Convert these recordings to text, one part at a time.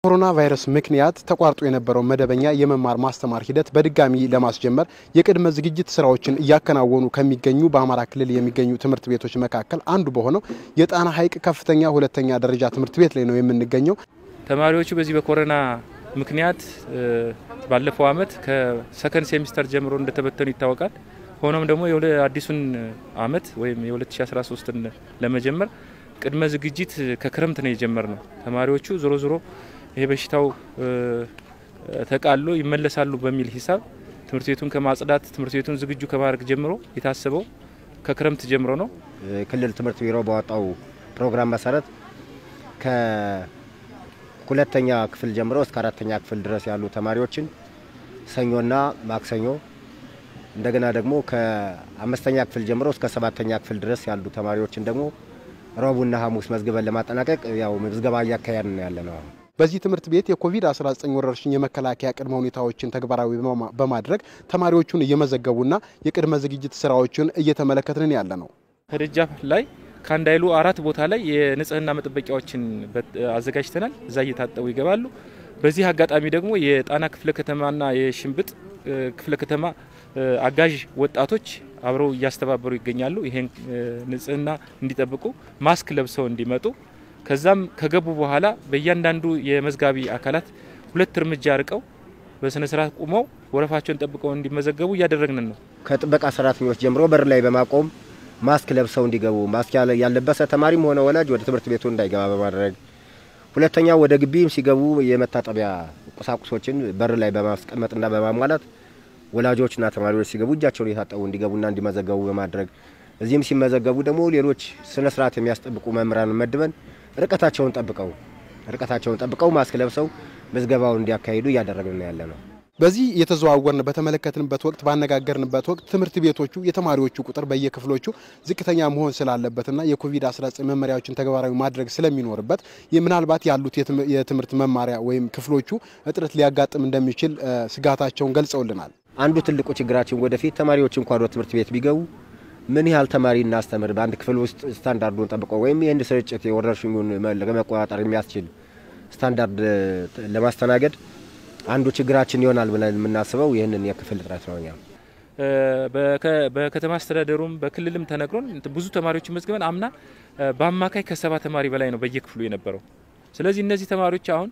ኮሮና ቫይረስ ምክንያት ተቋርጦ የነበረው መደበኛ የመማር ማስተማር ሂደት በድጋሚ ለማስጀመር የቅድመ ዝግጅት ስራዎችን እያከናወኑ ከሚገኙ በአማራ ክልል የሚገኙ ትምህርት ቤቶች መካከል አንዱ በሆነው የጣና ሐይቅ ከፍተኛ ሁለተኛ ደረጃ ትምህርት ቤት ላይ ነው የምንገኘው። ተማሪዎቹ በዚህ በኮሮና ምክንያት ባለፈው ዓመት ከሰከንድ ሴሚስተር ጀምሮ እንደተበተኑ ይታወቃል። ሆኖም ደግሞ አዲሱን ዓመት ወይም የ2013ን ለመጀመር ቅድመ ዝግጅት ከክረምት ነው የጀመር ነው። ተማሪዎቹ ዞሮ ዞሮ ይሄ በሽታው ተቃሎ ይመለሳሉ በሚል ሂሳብ ትምህርት ቤቱን ከማጽዳት ትምህርት ቤቱን ዝግጁ ከማድረግ ጀምሮ የታሰበው ከክረምት ጀምሮ ነው። ክልል ትምህርት ቢሮ ባወጣው ፕሮግራም መሰረት ከሁለተኛ ክፍል ጀምሮ እስከ አራተኛ ክፍል ድረስ ያሉ ተማሪዎችን ሰኞና ማክሰኞ እንደገና ደግሞ ከአምስተኛ ክፍል ጀምሮ እስከ ሰባተኛ ክፍል ድረስ ያሉ ተማሪዎችን ደግሞ ረቡዕና ሐሙስ መዝግበን ለማጠናቀቅ ያው ምዝገባ እያካሄድን ያለ ነው። በዚህ ትምህርት ቤት የኮቪድ-19 ወረርሽኝ የመከላከያ ቅድመ ሁኔታዎችን ተግባራዊ በማድረግ ተማሪዎቹን እየመዘገቡና የቅድመ ዝግጅት ስራዎችን እየተመለከትን ያለ ነው። ከደጃፍ ላይ ከአንድ አይሉ አራት ቦታ ላይ የንጽህና መጠበቂያዎችን አዘጋጅተናል። እዛ እየታጠቡ ይገባሉ። በዚህ አጋጣሚ ደግሞ የጣና ክፍለ ከተማና የሽንብጥ ክፍለ ከተማ አጋዥ ወጣቶች አብረው እያስተባበሩ ይገኛሉ። ይሄን ንጽህና እንዲጠብቁ ማስክ ለብሰው እንዲመጡ ከዛም ከገቡ በኋላ በእያንዳንዱ የመዝጋቢ አካላት ሁለት እርምጃ ርቀው በስነ ስርዓት ቁመው ወረፋቸውን ጠብቀው እንዲመዘገቡ እያደረግን ነው። ከጥበቃ ሰራተኞች ጀምሮ በር ላይ በማቆም ማስክ ለብሰው እንዲገቡ ማስክ ያለበሰ ተማሪም ሆነ ወላጅ ወደ ትምህርት ቤቱ እንዳይገባ በማድረግ ሁለተኛ ወደ ግቢም ሲገቡ የመታጠቢያ ቁሳቁሶችን በር ላይ በማስቀመጥና በማሟላት ወላጆችና ተማሪዎች ሲገቡ እጃቸውን የታጠቡ እንዲገቡና እንዲመዘገቡ በማድረግ እዚህም ሲመዘገቡ ደግሞ ሌሎች ስነ ስርዓት የሚያስጠብቁ መምህራን መድበን ርቀታቸውን ጠብቀው ርቀታቸውን ጠብቀው ማስክ ለብሰው ምዝገባውን እንዲያካሂዱ እያደረግን ያለ ነው። በዚህ የተዘዋወርን በተመለከትንበት ወቅት ባነጋገርንበት ወቅት ትምህርት ቤቶቹ የተማሪዎቹ ቁጥር በየክፍሎቹ ዝቅተኛ መሆን ስላለበትና የኮቪድ-19 መመሪያዎችን ተግባራዊ ማድረግ ስለሚኖርበት ምናልባት ያሉት የትምህርት መማሪያ ወይም ክፍሎቹ እጥረት ሊያጋጥም እንደሚችል ስጋታቸውን ገልጸውልናል። አንዱ ትልቁ ችግራችን ወደፊት ተማሪዎች እንኳን ወደ ትምህርት ቤት ቢገቡ ምን ያህል ተማሪ እናስተምር፣ በአንድ ክፍል ውስጥ ስታንዳርዱን ጠብቆ ወይም ይህን ስርጭት የወረርሽኙን ለመቆጣጠር የሚያስችል ስታንዳርድ ለማስተናገድ አንዱ ችግራችን ይሆናል ብለን የምናስበው ይህንን የክፍል እጥረት ነው። እኛ በከተማ አስተዳደሩም በክልልም ተነግሮን ብዙ ተማሪዎችን መዝግበን አምና በአማካይ ከሰባ ተማሪ በላይ ነው በየክፍሉ የነበረው። ስለዚህ እነዚህ ተማሪዎች አሁን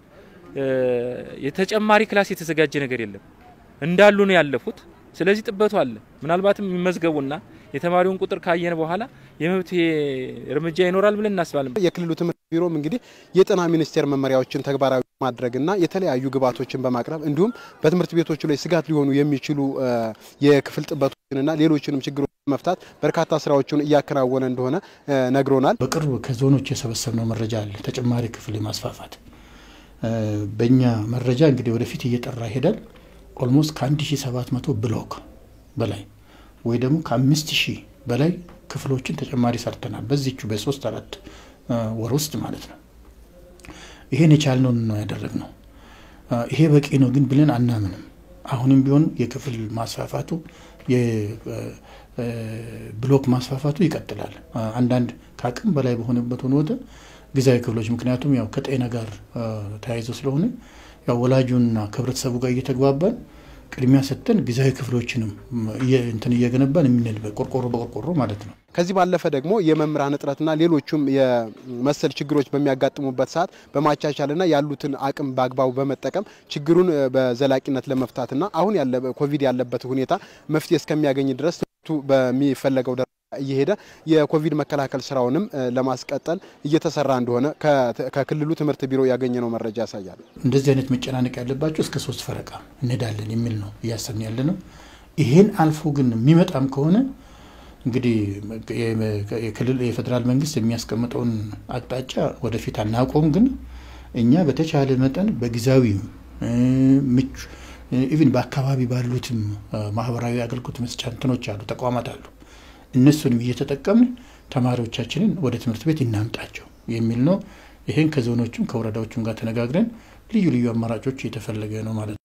የተጨማሪ ክላስ የተዘጋጀ ነገር የለም እንዳሉ ነው ያለፉት። ስለዚህ ጥበቱ አለ። ምናልባትም የሚመዝገቡና የተማሪውን ቁጥር ካየን በኋላ የመብት እርምጃ ይኖራል ብለን እናስባለን። የክልሉ ትምህርት ቢሮም እንግዲህ የጤና ሚኒስቴር መመሪያዎችን ተግባራዊ ማድረግና የተለያዩ ግብዓቶችን በማቅረብ እንዲሁም በትምህርት ቤቶቹ ላይ ስጋት ሊሆኑ የሚችሉ የክፍል ጥበቶችንና ሌሎችንም ችግሮች መፍታት በርካታ ስራዎችን እያከናወነ እንደሆነ ነግሮናል። በቅርብ ከዞኖች የሰበሰብነው መረጃ አለ። ተጨማሪ ክፍል የማስፋፋት በእኛ መረጃ እንግዲህ ወደፊት እየጠራ ይሄዳል። ኦልሞስት ከ1700 ብሎክ በላይ ወይ ደግሞ ከ5000 በላይ ክፍሎችን ተጨማሪ ሰርተናል። በዚቹ በሶስት አራት ወር ውስጥ ማለት ነው። ይሄን የቻልነውን ነው ያደረግነው። ይሄ በቂ ነው ግን ብለን አናምንም። አሁንም ቢሆን የክፍል ማስፋፋቱ የብሎክ ማስፋፋቱ ይቀጥላል። አንዳንድ ከአቅም በላይ በሆነበት ሆኖ ጊዜያዊ ክፍሎች ምክንያቱም ያው ከጤና ጋር ተያይዞ ስለሆነ ያው ወላጁና ከህብረተሰቡ ጋር እየተግባባን ቅድሚያ ሰጥተን ጊዜያዊ ክፍሎችንም እንትን እየገነባን የምንልበት ቆርቆሮ በቆርቆሮ ማለት ነው። ከዚህ ባለፈ ደግሞ የመምህራን እጥረትና ሌሎቹም የመሰል ችግሮች በሚያጋጥሙበት ሰዓት በማቻቻልና ያሉትን አቅም በአግባቡ በመጠቀም ችግሩን በዘላቂነት ለመፍታትና አሁን ያለ ኮቪድ ያለበት ሁኔታ መፍትሄ እስከሚያገኝ ድረስ ትምህርቱ በሚፈለገው ደረጃ እየሄደ የኮቪድ መከላከል ስራውንም ለማስቀጠል እየተሰራ እንደሆነ ከክልሉ ትምህርት ቢሮ ያገኘነው መረጃ ያሳያል። እንደዚህ አይነት መጨናነቅ ያለባቸው እስከ ሶስት ፈረቃ እንሄዳለን የሚል ነው እያሰብን ያለ ነው። ይሄን አልፎ ግን የሚመጣም ከሆነ እንግዲህ የክልል የፌዴራል መንግስት የሚያስቀምጠውን አቅጣጫ ወደፊት አናውቀውም። ግን እኛ በተቻለ መጠን በጊዜያዊ ምቹ ኢቭን በአካባቢ ባሉትም ማህበራዊ አገልግሎት መስጫ እንትኖች አሉ፣ ተቋማት አሉ። እነሱንም እየተጠቀምን ተማሪዎቻችንን ወደ ትምህርት ቤት እናምጣቸው የሚል ነው። ይህን ከዞኖቹም ከወረዳዎቹም ጋር ተነጋግረን ልዩ ልዩ አማራጮች እየተፈለገ ነው ማለት ነው።